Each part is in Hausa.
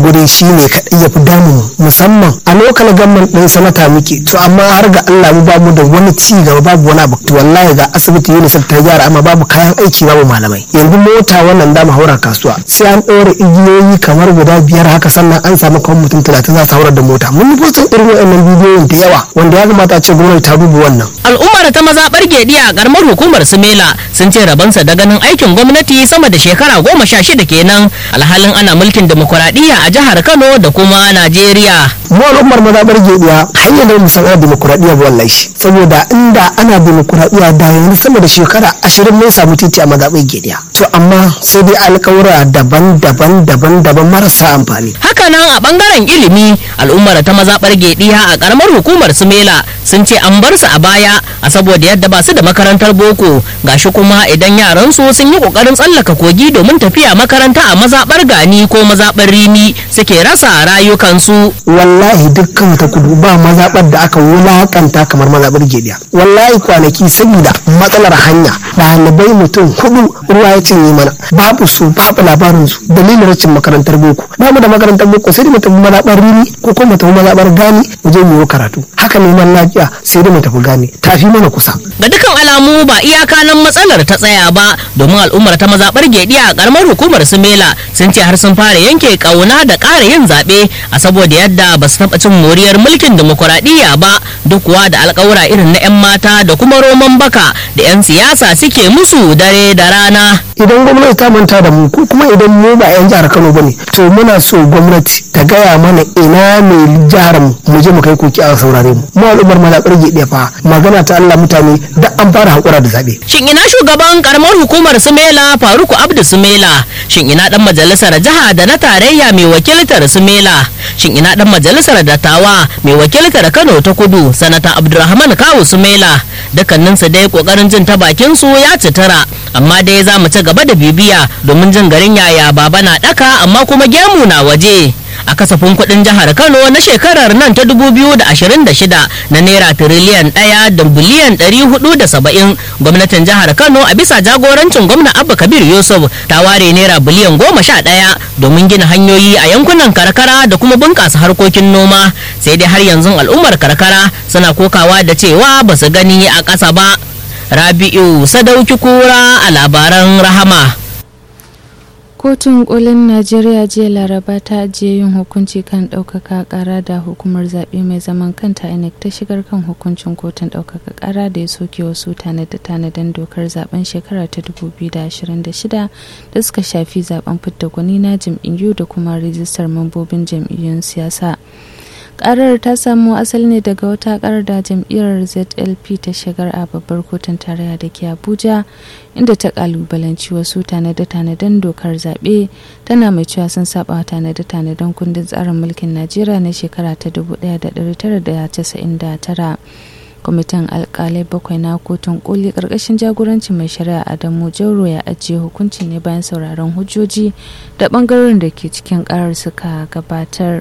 guri shi ne kaɗai ya fi damu musamman a lokal gamman ɗin sanata muke to amma har ga Allah mu bamu da wani ci gaba babu wani abu to wallahi ga asibiti UNICEF ta gyara amma babu kayan aiki babu malamai yanzu mota wannan da mu haura kasuwa sai an ɗora igiyoyi kamar guda biyar haka sannan an samu kawai mutum talatin za su haurar da mota mun yi postin irin waɗannan bidiyoyin da yawa wanda ya kamata a ce gwamnati ta duba wannan al'ummar ta mazaɓar gedi a karamar hukumar sumela sun ce rabansa da ganin aikin gwamnati sama da shekara goma sha shida kenan alhalin ana mulkin demokuraɗiyya a jihar kano da kuma najeriya mu al'ummar mazaɓar gediya hanyar da mu san ana demokuraɗiyya ba wallahi saboda inda ana demokuraɗiyya da yanzu sama da shekara ashirin mun samu titi a mazaɓar gediya to amma sai dai alƙawura daban-daban daban-daban marasa amfani hakanan a bangaren ilimi al'ummar ta mazaɓar gediya a karamar hukumar sumela sun ce an bar su a baya a saboda yadda ba su da makarantar boko gashi kuma idan yaran su sun yi kokarin tsallaka kogi domin tafiya makaranta a mazaɓar gani ko mazaɓar rimi suke rasa rayukansu wallahi dukkan ta kudu ba mazaɓar da aka wulakanta kamar mazaɓar gediya wallahi kwanaki saboda matsalar hanya ɗalibai mutum hudu ruwa ya cinye mana babu su babu labarin su dalilin rashin makarantar boko bamu da makarantar boko sai da mu tafi mazaɓar rimi ko kuma mu tafi mazaɓar gani mu je mu yi karatu haka neman lafiya sai da mu tafi gani tafi mana kusa ga dukkan alamu ba iyaka nan matsalar ta tsaya ba domin al'ummar ta mazaɓar gediya a karamar hukumar sumela sun ce har sun fara yanke kauna da ƙara yin zaɓe a saboda yadda ba su taɓa cin moriyar mulkin demokuraɗiyya ba duk kuwa da alƙawura irin na 'yan mata da kuma roman baka da 'yan siyasa suke musu dare da rana idan gwamnati ta manta da mu ko kuma idan mu ba 'yan jihar kano bane to muna so gwamnati ta gaya mana ina ne jihar mu mu je mu kai koki a saurare mu mu al'ummar mazaɓar gediya fa magana ta Allah mutane da an fara haƙura da zaɓe shin ina shugaban karamar hukumar sumela faruku abdu sumela shin ina dan majalisar jiha da na tarayya mai wakiltar sumela shin ina dan majalisar dattawa mai wakiltar kano ta kudu sanata abdulrahman kawu sumela dukkaninsu dai kokarin jin ta bakin su ya citara amma dai za mu ci gaba da bibiya domin jin garin yaya baba na daka amma kuma gemu na waje a kasafin kuɗin jihar kano na shekarar nan ta 2026 na naira tiriliyan ɗaya da biliyan 470 gwamnatin jihar kano a bisa jagorancin gwamna abba kabir yusuf ta ware naira biliyan 11 domin gina hanyoyi a yankunan karkara da kuma bunƙasa harkokin noma sai dai har yanzu al'ummar karkara suna kokawa da cewa ba su gani a ƙasa ba rabi'u sadauki kura a labaran rahama kotun kolin najeriya jiya laraba ta ajiye yin hukunci kan ɗaukaka ƙara da hukumar zaɓe mai zaman kanta inec ta shigar kan hukuncin kotun ɗaukaka ƙara da ya soke wasu tanade-tanaden dokar zaben shekara ta 2026 da suka shafi zaben fidda gwani na jam'iyyu da kuma rijistar mambobin jam'iyyun siyasa karar ta samo asali ne daga wata karar da jam'iyyar zlp ta shigar a babbar kotun tarayya da ke abuja inda ta kalubalanci wasu tanade-tanaden dokar zaɓe tana mai cewa sun saba tanade-tanaden kundin tsarin mulkin najeriya na shekara ta 1999 kwamitin alkalai bakwai na kotun koli karkashin jagorancin mai shari'a adamu jauro ya ajiye hukunci ne bayan sauraron hujjoji da bangaren da ke cikin karar suka gabatar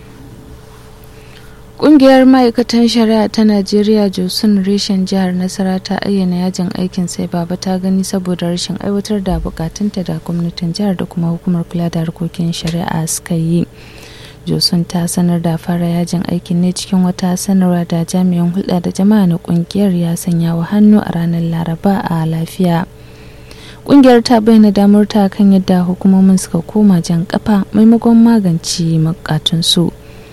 Ƙungiyar ma'aikatan shari'a ta Najeriya Josun reshen jihar Nasara ta ayyana yajin aikin sai baba ta gani saboda rashin aiwatar da bukatunta da gwamnatin jihar da kuma hukumar kula da harkokin shari'a suka yi. Josun ta sanar da fara yajin aikin ne cikin wata sanarwa da jami'an hulɗa da jama'a na ƙungiyar ya sanya wa hannu a ranar Laraba a lafiya. Ƙungiyar ta bayyana damar ta kan yadda hukumomin suka koma jan kafa maimakon magance bukatunsu.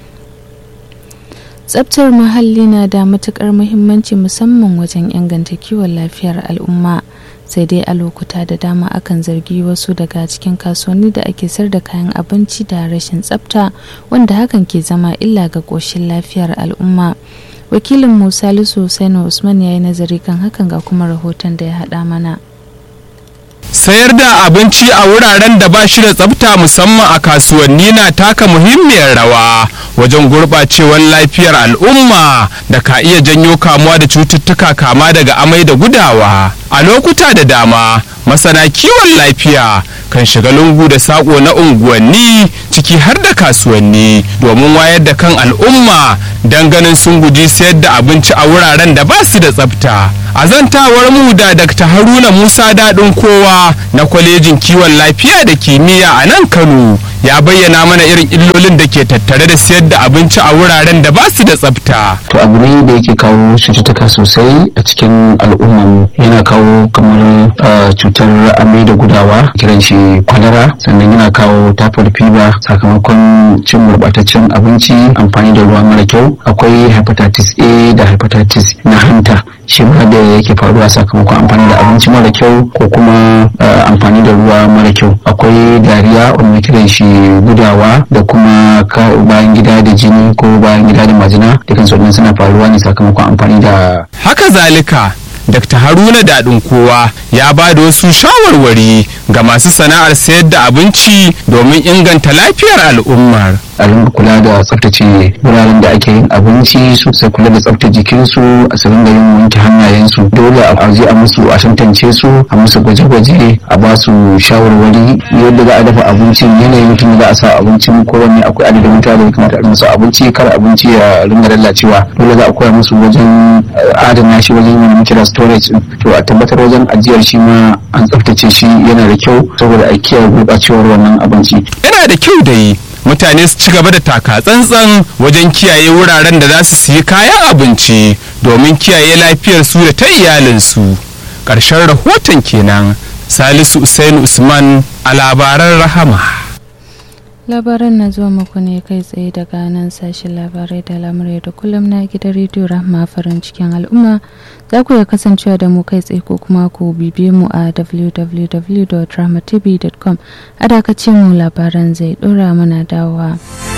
tsabtar muhalli na da matukar muhimmanci musamman wajen inganta kiwon lafiyar al'umma sai dai a lokuta da dama akan zargi wasu daga cikin kasuwanni da ake sayar da kayan abinci da rashin tsabta wanda hakan ke zama illa ga ƙoshin lafiyar al'umma wakilin musa lisu sainu usman ya yi nazari kan hakan ga kuma rahoton da ya haɗa mana sayar da abinci a wuraren da ba shi da tsafta musamman a kasuwanni na taka muhimmiyar rawa wajen gurɓacewar lafiyar al'umma da ka iya janyo kamuwa da cututtuka kama daga amai da gudawa a lokuta da dama masana kiwon lafiya kan shiga lungu da saƙo na unguwanni ciki har da kasuwanni domin wayar da kan al'umma don ganin sun guji sayar da abinci a wuraren da ba su da tsafta a zantawar mu da dr haruna musa daɗin kowa na kwalejin kiwon lafiya da kimiyya a nan kano ya bayyana mana irin illolin da ke tattare da siyar da abinci a wuraren da ba su da tsafta to abu ne da yake kawo cututtuka sosai a cikin al'umman yana kawo kamar cutar amai da gudawa kiran shi kwalara sannan yana kawo typhoid fever sakamakon cin gurbataccen abinci amfani da ruwa mara kyau akwai hepatitis a da hepatitis na hanta shi ma da yake faruwa sakamakon amfani da abinci mara kyau ko kuma amfani da ruwa mara kyau akwai dariya wanda kiran shi gudawa da kuma bayan gida da jini ko bayan gida da majina dukkan su suna faruwa ne sakamakon amfani da haka zalika Dr. Haruna Daɗin kowa ya ba da wasu shawarwari ga masu sana'ar sayar da abinci domin inganta lafiyar al'ummar. a ringa kula da tsaftace wuraren da ake yin abinci su sai kula da tsaftace jikinsu a su ringa yin wanke hannayensu dole a je a musu a tantance su a musu gwaje-gwaje a ba su shawarwari yadda za a dafa abincin yanayin mutum da za a sa abincin ko wanne akwai adadin mutane da ya kamata a musu abinci kar abinci ya ringa lalacewa dole za a koya musu wajen adana shi wajen yin kira storage to a tabbatar wajen ajiyar shi ma an tsaftace shi yana da kyau saboda a kiyaye gurɓacewar wannan abinci yana da kyau da yi mutane su ci gaba da taka tsantsan wajen kiyaye wuraren da za su siyi kayan abinci domin kiyaye lafiyar su da ta iyalinsu ƙarshen rahoton kenan salisu usain usman a labaran rahama labaran na zuwa muku ne kai tsaye daga nan sashen labarai da lamurai da kullum na gidan rediyo rahma farin cikin al'umma za ku iya kasancewa da mu kai tsaye ko kuma ku bibiye mu a www.rahmatv.com a dakacin mu labaran zai dora mana dawowa.